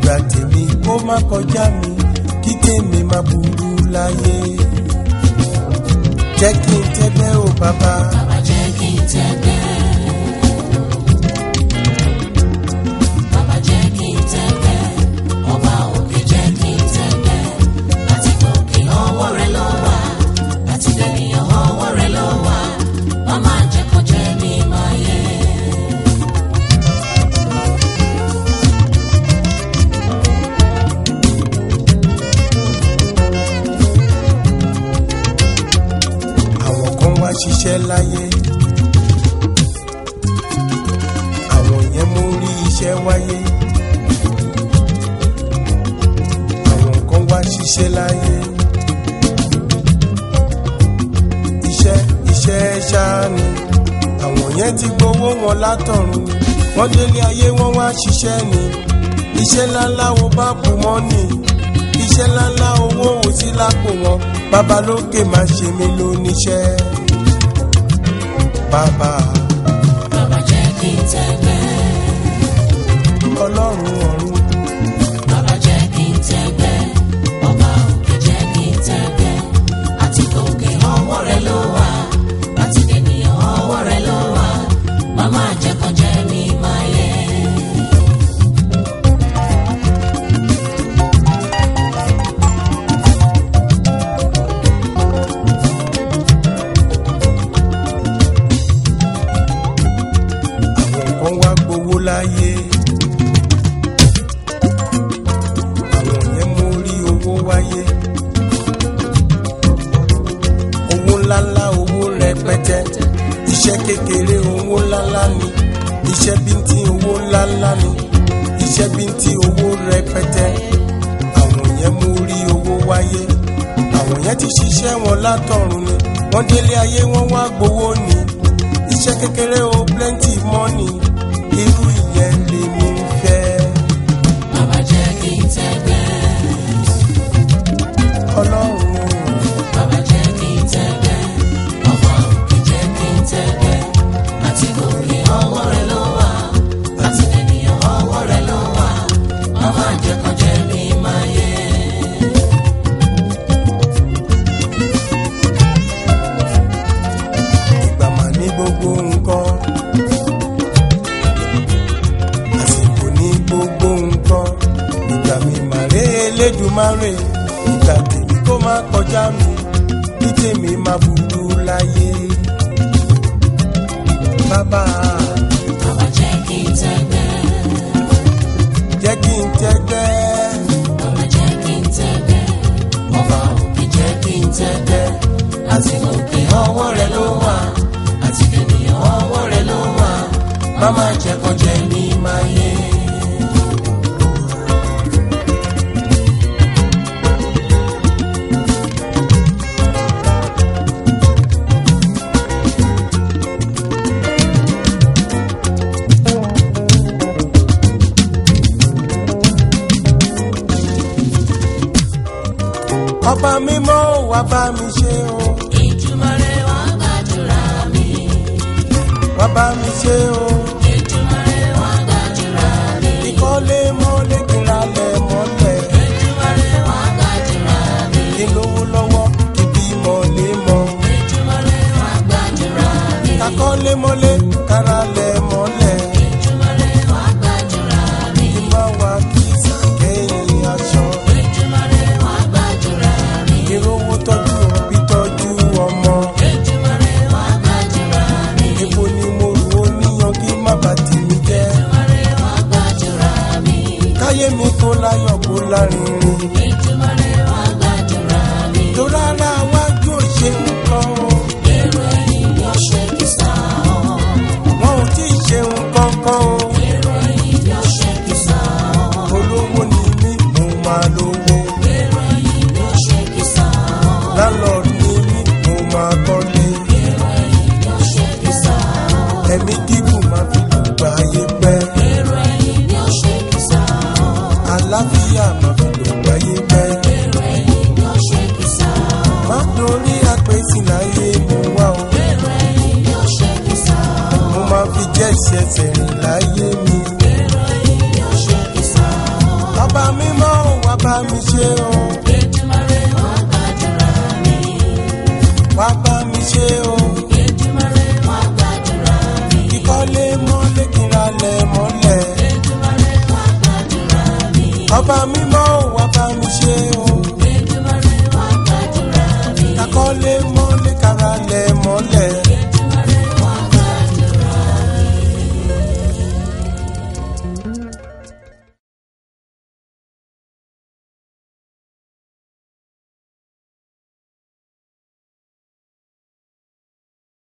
ìgbà tèmi kó má kọjá mi kí tèmi má burú láyé jẹ́ kí n tẹ́gbẹ́ o bàbá Bàbá jẹ́ kí n tẹ́gbẹ́. Bàbá jẹ́ kí n tẹ́gbẹ́. Ọba òkè jẹ́ kí n tẹ́gbẹ́. Láti gòkè ọwọ́ rẹ ló wà. Láti dènìyàn ọwọ́ rẹ ló wà. Màmá jẹ́ kó jẹ́ mi máa yẹ. àwọn kan wá ṣiṣẹ́ láyé àwọn yẹn mú rí iṣẹ́ wáyé àwọn kan wá ṣiṣẹ́ láyé iṣẹ́ iṣẹ́ ṣáá ni àwọn yẹn ti gbowó wọn látọ̀run wọ́n délé ayé wọ́n wá ṣiṣẹ́ ni iṣẹ́ ńláńlá wo bá kú mọ́ ni iṣẹ́ ńláńlá owó wò sí lápò wọn babalókè má ṣe mí lóníṣẹ́ bàbá Bàbá jẹ́ kí n tẹ́gbẹ́. ọlọ́run ọ̀run Bàbá jẹ́ kí n tẹ́gbẹ́. Ọba òkè jẹ́ kí n tẹ́gbẹ́. Àti gòkè ọwọ́ rẹ ló wà. Láti dènìyàn ọwọ́ rẹ ló wà. Màmá jẹ́ kó jẹ́ mi máa yẹ. àwọn kan wá gbowó láyé àwọn yẹn mú rí owó wáyé owó ńláńlá owó rẹpẹtẹ iṣẹ́ kékeré owó ńláńlá ni iṣẹ́ bíntín owó ńláńlá ni iṣẹ́ bíntín owó rẹpẹtẹ àwọn yẹn mú rí owó wáyé àwọn yẹn ti ṣiṣẹ́ wọn látọ̀run ni wọ́n délé ayé wọ́n wá gbowó ni iṣẹ́ kékeré o plenty money irú ìyẹn lèmi ń fẹ́ Bàbá jẹ́ kí n tẹ́gbẹ́. ọlọ́run o. Bàbá jẹ́ kí n tẹ́gbẹ́. Ọba òkè jẹ́ kí n tẹ́gbẹ́. Àti gòkè ọwọ́ rẹ ló wà. Àti dènìyàn ọwọ́ rẹ ló wà. Màmá jẹ́ kó jẹ́ mi máa yẹ. ìgbà mà ní gbogbo nǹkan àsìkò ní gbogbo nǹkan ìgbà mi mà ré elédùmarè ìgbà tèmi kó má kọjá mi bí tèmi má burú láyé bàbá Bàbá jẹ́ kí n tẹ́gbẹ́. jẹ́ kí n tẹ́gbẹ́ Bàbá jẹ́ kí n tẹ́gbẹ́. Ọba òkè jẹ́ kí n tẹ́gbẹ́. Àti gòkè ọwọ́ rẹ ló wà. Àti dènìyàn ọwọ́ rẹ ló wà. Màmá jẹ́ kó jẹ́ mi máa yẹ. ọba mímọ́ wá bá mi ṣe o Èjùmàrè wá gbàdúrà mi. wá bá mi ṣe o Èjùmàrè wá gbàdúrà mi. ìkọ́lé mọ́lé kìlálẹ̀ mọ́lẹ̀ Èjùmàrè wá gbàdúrà mi. kí n lówó lọ́wọ́ kí bímọ lé mọ́. Èjùmàrè wá gbàdúrà mi. kakọ́lé mọ́lé káralẹ̀ mọ́lẹ̀ Èjùmàrè wá gbàdúrà mi. kí má wá kí sàkẹ́yìn aṣọ. Èjùmàrè wá gbàdúrà mi. ìrówó tọ́jú òbí tọ́jú ọmọ. Èjùmàrè wá gbàdúrà mi. epo ni mo rò ó níyan kí má bà tèmi jẹ́. Èjùmàrè wá gbàdúrà mi. káyé mi kó láyọ̀ kó lárinrin. Èjùmàrè wá gbàdúrà mi. tó rárá wájú òṣè nǹkan o. Èrò ẹ̀yìn ni ó ṣe kìsà ọ́. wọn ò tí ì ṣe nǹkan kan o. Èrò ẹ̀yìn ni ó ṣe kìsà ọ́. olówó ni mí mo máa lówó. Èrò ẹ̀yìn ni ó ṣe kìsà ọ́. láńlọ́ọ̀dù ni mí mo máa kọ́lé. Èrò ẹ̀yìn ni ó ṣe kìsà ọ́. ẹ̀mí gígùn máa fi lùgbà ayé pẹ́. Èrò ẹ̀yìn ni ó ṣe kìsà ọ́. àlàáfíà máa fi lùgbà ayé pẹ́. Èrò ẹ̀yìn ni ó ṣe kìsà ọ́. má dorí àpèsè láyé mo wá o. Èrò ẹ̀yìn ni ó ṣe kìsà ọ́. mo máa fi jẹ́ ìṣẹ̀ṣẹ̀ rìn láyé mi. Èrò ẹ̀yìn ni ó ṣe kìsà ọ́. bàbá bá mi ṣe o Èdùmàrè wá gbàdúrà mi. wá bá mi ṣe o Èdùmàrè wá gbàdúrà mi. kíkọ́lé mọ́lé kíralẹ̀ mọ́lẹ̀ Èdùmàrè wá gbàdúrà mi. ọba mímọ́ ò wá bá mi ṣe o Èdùmàrè wá gbàdúrà mi. kakọ́lé mọ́lé káralẹ̀ mọ́lẹ̀